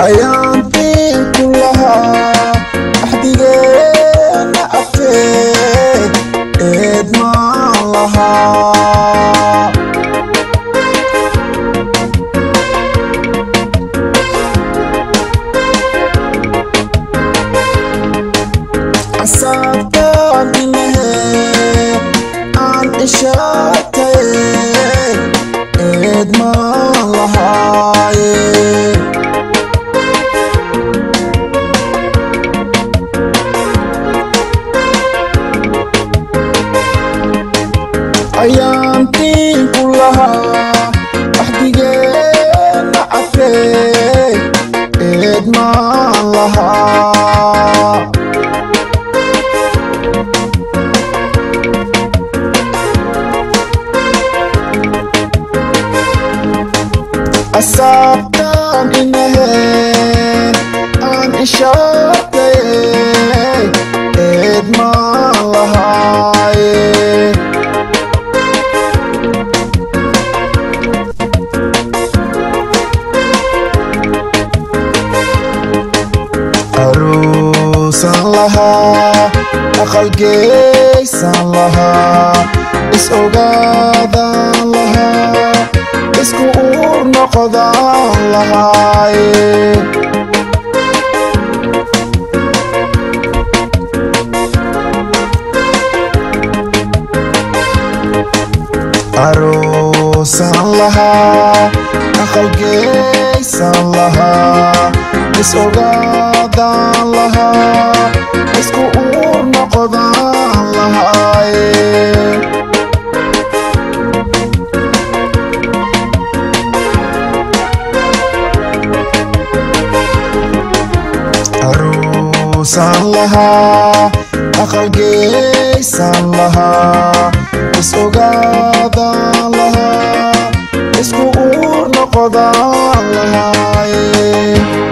ayaantiin ku lahaa axdigeena abteed eed maan lahaa asaabtaan inahe aan ishaataye eed maan lahaaye ayaantiin ku lahaa axdigeena abtee eed maan lahaa asaabtaan inahe aan ishaataye eed maan lahaaye aruusan lahaa aqalgeysan lahaa is ogaadan lahaa isku uur noqodaan lahaaye aruusan lahaa aqalgeysan lahaa is ogaadan lahaa isku uur noqodaan lahaaye aruusan lahaa aqalgeysan lahaa is ogaadan lahaa isku uur noqodaan lahaaye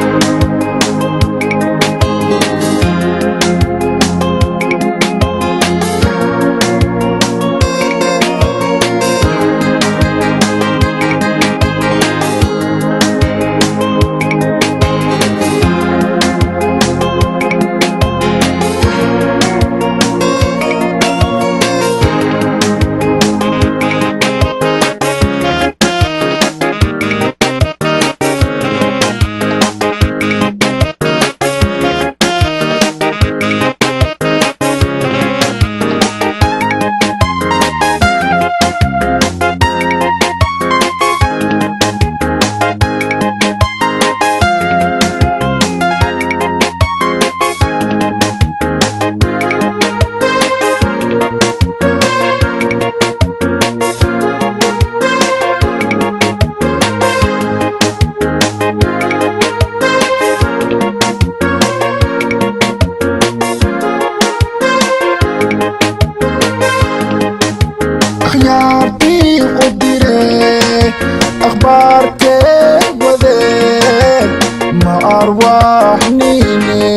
akhyaartii u dire akhbaarkee wade ma arwaaxnine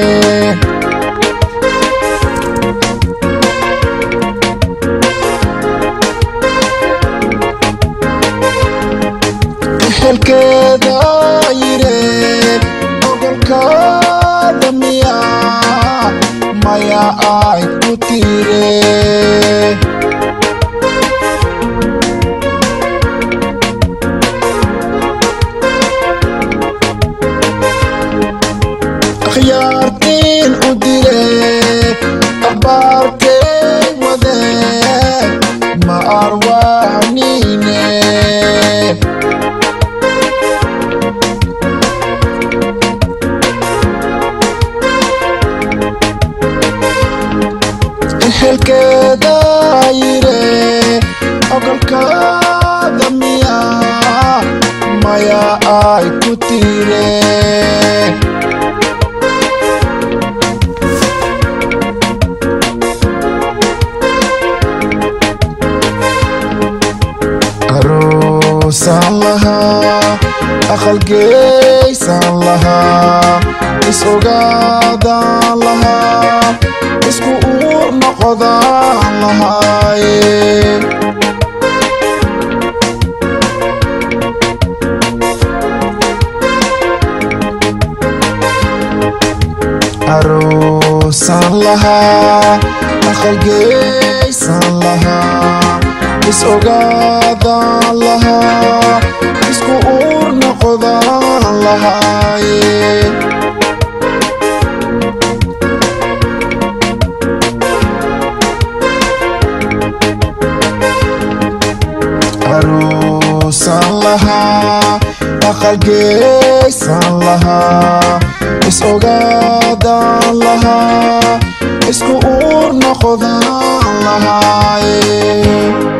ehelkeeda yire ogolkaada miya maya ay ku tire akhyaartiin u dire akhbaarkee wade ma arwaaxnine ehelkeeda yire ogolkaada miya maya ay ku tire aruusan lahaa aqalgeysan lahaa is ogaadan lahaa isku uur noqodaan lahaaye lahaa aqalgeysan lahaa is ogaadaan lahaa isku uur noqodaan lahaaye aruusan lahaa aqalgeysan lahaa is ogaadaan lahaa isku uur noqodaan lahaaye